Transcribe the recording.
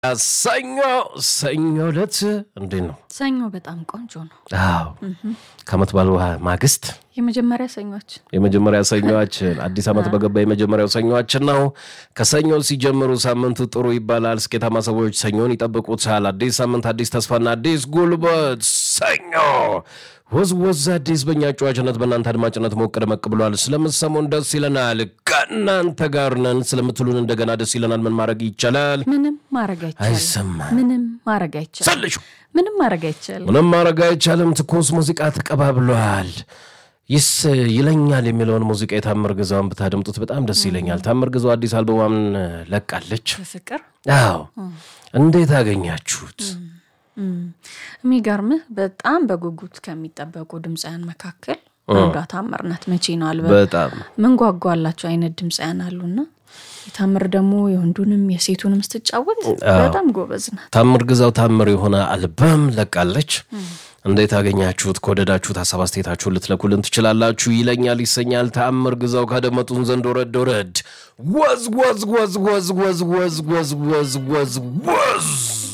ሰኞ ሰኞ ዕለት እንዴት ነው? ሰኞ በጣም ቆንጆ ነው። አዎ ከዓመት በዓል ማግስት የመጀመሪያ ሰኞች የመጀመሪያ ሰኞዋችን አዲስ ዓመት በገባ የመጀመሪያው ሰኞዋችን ነው። ከሰኞ ሲጀምሩ ሳምንቱ ጥሩ ይባላል። ስኬታማ ሰዎች ሰኞን ይጠብቁታል። አዲስ ሳምንት፣ አዲስ ተስፋና አዲስ ጉልበት። ሰኞ ወዝ ወዝ አዲስ በእኛ ጨዋችነት በእናንተ አድማጭነት ሞቅ ደመቅ ብሏል። ስለምትሰሙን ደስ ይለናል። ከእናንተ ጋር ነን ስለምትሉን እንደገና ደስ ይለናል። ምን ማድረግ ይቻላል? ምንም ማድረግ አይቻልም። አይሰማም። ምንም ማድረግ አይቻልም። ሰልሹ ምንም ማድረግ አይቻልም። ምንም ማድረግ አይቻልም። ትኩስ ሙዚቃ ተቀባብሏል። ይስ ይለኛል የሚለውን ሙዚቃ የታምር ግዛውን ብታደምጡት በጣም ደስ ይለኛል። ታምር ግዛው አዲስ አልበሟን ለቃለች። በፍቅር አዎ እንዴት አገኛችሁት? የሚገርምህ በጣም በጉጉት ከሚጠበቁ ድምፃያን መካከል አንዷ ታምር ናት። መቼ ነው አልበም በጣም ምን ጓጓላቸው አይነት ድምፃያን አሉና የታምር ደግሞ የወንዱንም የሴቱንም ስትጫወት በጣም ጎበዝ ናት። ታምር ግዛው ታምር የሆነ አልበም ለቃለች። እንዴት አገኛችሁት? ከወደዳችሁት ሀሳብ አስተያየታችሁን ልትለኩልን ትችላላችሁ። ይለኛል ይሰኛል ታምር ግዛው ካደመጡን ዘንድ ወረድ ወረድ ወዝ ወዝ ወዝ ወዝ ወዝ ወዝ ወዝ ወዝ ወዝ